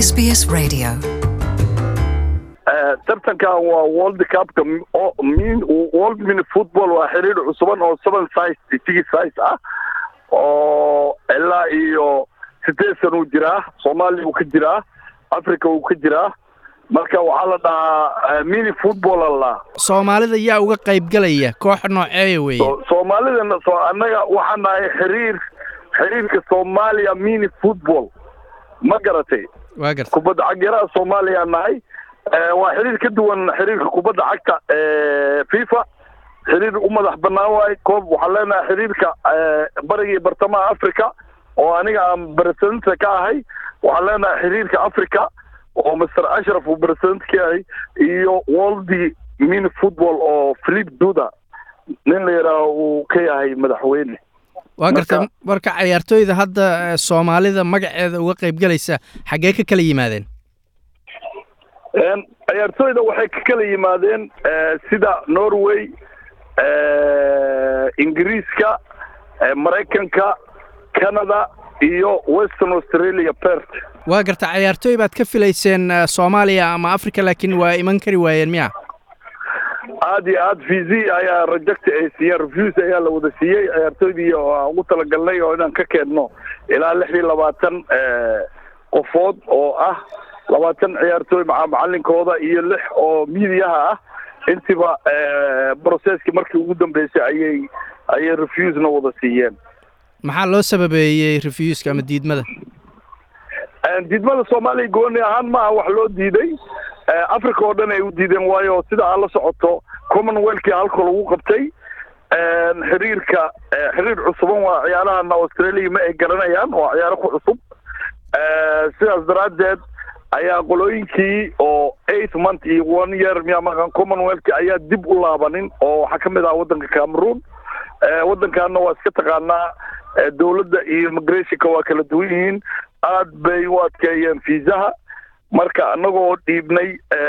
SBS Radio. tartankan waa world cupka world mini football waa xiriir cusuban oo seven size six size ah oo ilaa iyo sideed sana uu jiraa soomaaliya uu ka jiraa africa uu ka jiraa marka waxaa la dhahaa mini football alla soomaalida yaa uga qaybgelaya koox nooceeya weeye soomaalidana so annaga waxaan nahay xiriir xiriirka soomaaliya mini football ma garatay waa garta kubadda cagyaraha soomaaliya nahay waa xiriir ka duwan xiriirka kubadda cagta fifa xiriir u madax banaan waaye koob waxaan leenahay xiriirka bariga iyo bartamaha africa oo aniga aan presidenta ka ahay waxaan leenahay xiriirka africa oo master ashraf uu president ka yahay iyo worldi mini football oo philip duda nin la yidhaaho uu ka yahay madaxweyne waa garta marka cayaartooyda hadda soomaalida magaceeda uga qaybgelaysa xaggee ka kala yimaadeen ciyaartooyda waxay ka kala yimaadeen sida norway ingiriiska maraykanka canada iyo western australia pert waa garta cayaartooy baad ka filayseen soomaaliya ama africa laakiin waa iman kari waayeen miya aad iyo aad v z ayaa reject ay siiyeen reviews ayaa la wada siiyey ciyaartooydii oo ugu talagalnay oo inaan ka keenno ilaa lix iyo labaatan qofood oo ah labaatan ciyaartooy maca macalinkooda iyo lix oo miidiyaha ah intiba processkii markii ugu dambeysay ayay ayay refusena wada siiyeen maxaa loo sababeeyey refuska ama diidmada diidmada soomaaliya gooni ahaan maaha wax loo diiday africa oo dhan ay u diideen waayo sida aad la socoto commonwealthkii halka lagu qabtay xiriirka xiriir cusuban waa ciyaarahana australia ma ay garanayaan waa ciyaaro ku cusub sidaas daraaddeed ayaa qolooyinkii oo eight month iyo one year miyaa maqan commonwealth ayaa dib u laabanin oo waxaa ka mid ah waddanka cameroon waddankaana waa iska taqaanaa dowladda iyo immigrationka waa kala duwan yihiin aad bay u adkeeyeen fiisaha marka annagoo dhiibnay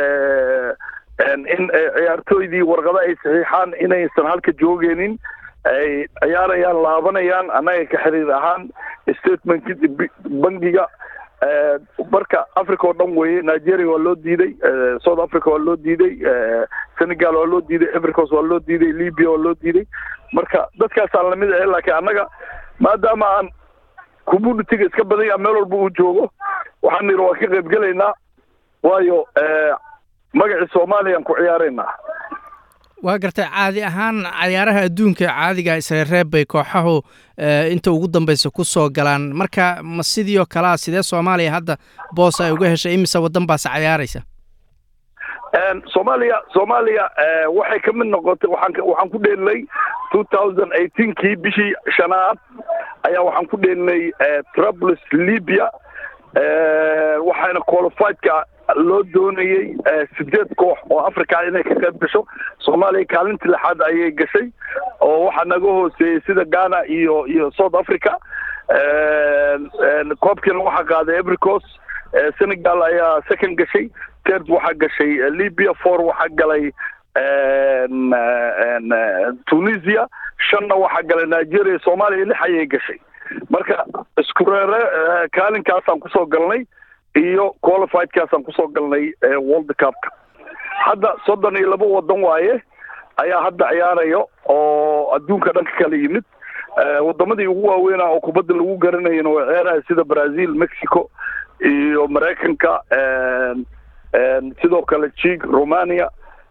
in ciyaartooydii warqado ay saxiixaan inaysan halka joogeenin ay ciyaarayaan laabanayaan annaga ka xiriir ahaan statement bangiga marka africa oo dhan weeye nigeria waa loo diiday south africa waa loo diiday senegal waa loo diiday evericos waa loo diiday libya waa loo diiday marka dadkaasaan lamid ahe laakiin annaga maadaama aan communityga iska badan yaha meel walba uu joogo waxaan nidhi waan ka qayb gelaynaa waayo magacii soomaaliya aan ku ciyaaraynaa waa gartay caadi ahaan cayaaraha adduunka caadiga isreereeb bay kooxahu inta ugu dambeysa ku soo galaan marka ma sidii oo kalea sidee soomaaliya hadda boos ay uga heshay imise waddan baase cayaaraysa soomaaliya soomaaliya waxay ka mid noqotay waxaan waxaan ku dheelnay two thousand eighteenkii bishii shanaad ayaa waxaan ku dheelnay trablus libya waxaana qualifiedka loo doonayey sideed koox oo africa inay ka qayb gasho soomaaliya kaalinta lixaad ayay gashay oo waxaa naga hooseeyey sida ghana iyo iyo south africa koobkiina waxaa qaaday evericos senegal ayaa second gashay third waxaa gashay libya four waxaa galay tunisia shanna waxaa galay nigeria soomaaliya lix ayay gashay marka isku reere kaalinkaasaan kusoo galnay iyo qualifiedkaasaan kusoo galnay world cupka hadda soddon iyo laba waddan waaye ayaa hadda ciyaarayo oo adduunka dhan ka kala yimid wadamadii ugu waaweynaa oo kubadda lagu garanayana waa ciyaaraha sida brazil mexico iyo maraykanka sidoo kale jig romania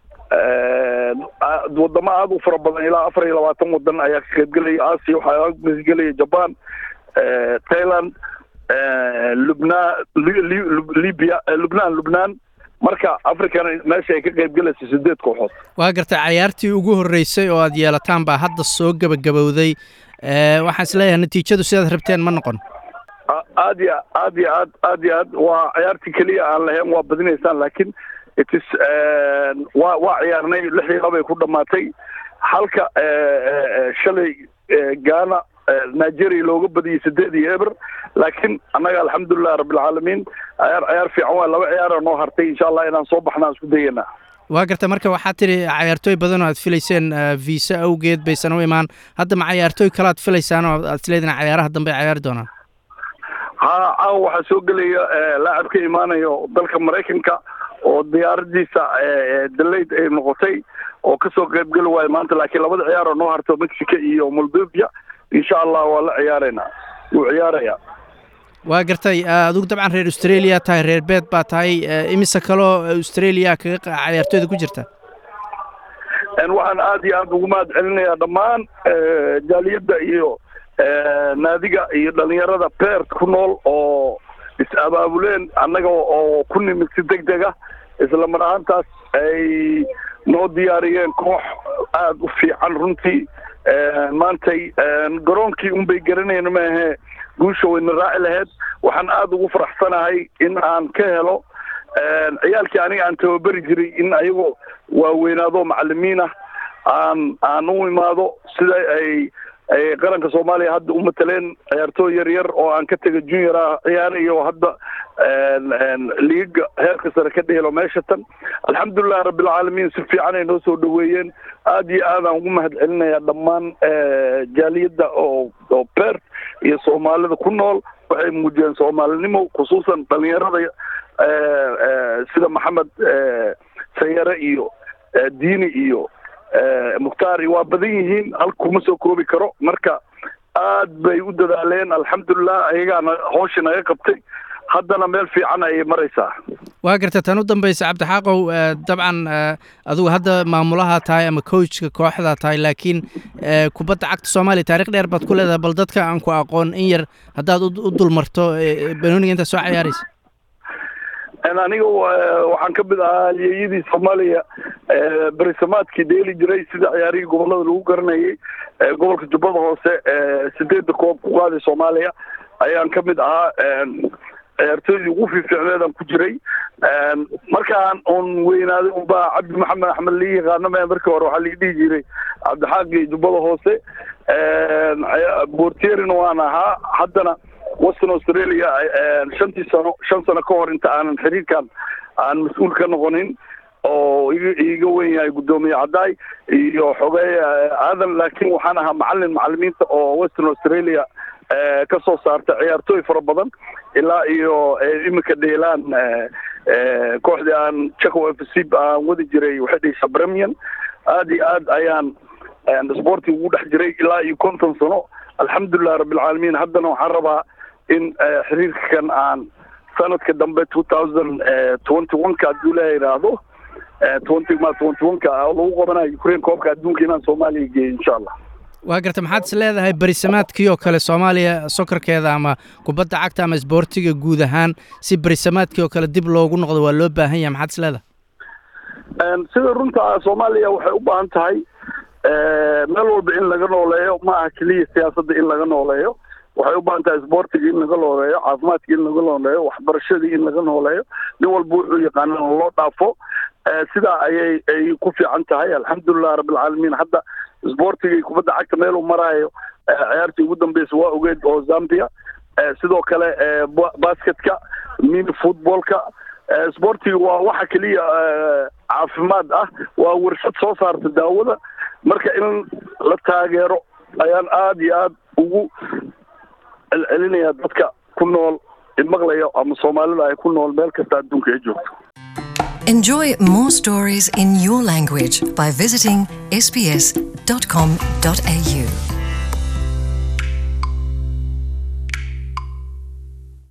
wadamo aada u fara badan ilaa afar iyo labaatan wadan ayaa ka qaybgelaya asia waxaa mesgelaya japan thailand lubnaan libya lubnaan lubnaan marka africana meesha ay ka qaybgelaysa sideed kooxood waa gartay cayaartii ugu horreysay oo aad yeelataan baa hadda soo gebagabowday waxaan is leeyahay natiijadu sidaad rabteen ma noqon aad iyo aad iyo aad aad iyo aad waa ciyaartii keliya aan lahayn waa badinaysaan laakiin itis waa waa ciyaarnay lix iyo labay ku dhamaatay halka shalay ghana nigeria looga badiyey sideed iyo eber laakiin annaga alxamdulilah rabbilcaalamiin ciyaar ciyaar fiican waa laba ciyaara noo hartay insha allah inaan soo baxna aan isku dayanaa waa garta marka waxaad tidhi cayaartooy badan oo aad filayseen viisa awgeed baysan u imaan hadda ma cayaartooy kale aad filaysaan oo aad isleedin cayaaraha dambe ay cayaari doonaan ha caawa waxaa soo gelaya laacab ka imaanayo dalka maraykanka oo diyaaradiisa dalayd ay noqotay oo kasoo qaybgeli waayo maanta laakiin labada ciyaar oo noo harto mexico iyo moldovia insha allah waa la ciyaaraynaa wuu ciyaaraya waa gartay adigu dabcan reer australia tahay reer beed baa tahay imise kaloo australia kaga cayaartooyda ku jirta waxaan aada iyo aada ugu mahad celinayaa dhammaan jaaliyadda iyo naadiga iyo dhalinyarada beert ku nool oo is-abaabuleen annaga oo ku nimid si deg deg ah isla mar ahaantaas ay noo diyaariyeen koox aada u fiican runtii maantay garoonkii unbay garanayna maahe guusha wayna raaci lahayd waxaan aada ugu faraxsanahay in aan ka helo ciyaalkii aniga aan tababeri jiray in ayagoo waaweynaado macalimiin ah aan aan u imaado sida ay ay qaranka soomaaliya hadda u mataleen ciyaartooy yar yar oo aan ka tega junior ah ciyaarayo hadda liiga heerka sare ka dhehelo meesha tan alxamdulilah rabbilcaalamiin si fiican ay noo soo dhaweeyeen aada iyo aadaan ugu mahad celinayaa dhammaan jaaliyadda oo oo beert iyo soomaalida ku nool waxay muujiyeen soomaalinimo khusuusan dhalinyarada sida maxamed sayare iyo diini iyo mukhtaari waa badan yihiin halkuma soo koobi karo marka aad bay u dadaaleen alxamdulilah ayagaana hooshi naga qabtay haddana meel fiican ayay maraysaa waa garta tan u dambaysa cabdixaaqow dabcan adigu hadda maamulaha tahay ama coachka kooxda tahay laakiin kubadda cagta soomaaliya taarikh dheer baad ku leedahay bal dadka aan ku aqoon in yar haddaad u dulmarto banooniga intaad soo cayaaraysa aniga waxaan ka mid ahaa halyeeyadii soomaaliya berisamaadkii dheeli jiray sida ciyaarihii gobolada lagu garanayay gobolka jubbada hoose sideedda koob ku qaaday soomaaliya ayaan ka mid ahaa ciyaartooydii ugu fiificneedaan ku jiray markaan un weynaaday unbaa cabdi maxamed axmed lii yaqaano me markii hore waxaa lii dhihi jiray cabdixaaqi jubbada hoose bortierina waan ahaa haddana western australia shantii sano shan sano ka hor inta aanan xiriirkan aan mas-uul ka noqonin oo iga wen yahay guddoomiye caddaay iyo xogeeye aadan laakiin waxaan ahaa macalin macalimiinta oo western australia ka soo saarta ciyaartooy fara badan ilaa iyo iminka dheelaan kooxdii aan jacob f c aan wadi jiray waxay dhehaysaa bremian aada iyo aad ayaan sporti ugu dhex jiray ilaa iyo konton sano alxamdulilah rabbilcaalamiin haddana waxaan rabaa in xiriirkan aan sanadka dambe two thousand twenty one ka hadduu la yidhaahdo twenty ma twenty one ka lagu qabanayo ukraine koobka adduunka inaan soomaaliya geeyo insha allah waa garta maxaad is leedahay berisamaadkii oo kale soomaaliya sokorkeeda ama kubadda cagta ama isboortiga guud ahaan si berisamaadkii oo kale dib loogu noqdo waa loo baahan yahay maxaad is leedahay sida runta soomaaliya waxay u baahan tahay meel walba in laga nooleeyo ma aha keliya siyaasadda in laga nooleeyo waxay u baahan tahay isboortiga in laga nooleeyo caafimaadka in laga nooleeyo waxbarashadii in laga nooleeyo nin walba wuxuu yaqaana loo dhaafo sidaa ayay ay ku fiican tahay alxamdulilah rabbilcaalamiin hadda isboortigii kubadda cagta meel uu maraayo ciyaartii ugu dambeysa waa ogeed oo zambia sidoo kale basketka mini footballka isboortiga waa waxa keliya caafimaad ah waa warshad soo saarta daawada marka in la taageero ayaan aada iyo aada ugu celcelinaya dadka ku nool imaqlaya ama soomaalida ay ku nool meel kasta adduunka ay joogto Enjoy more stories in your language by visiting sbs.com.au.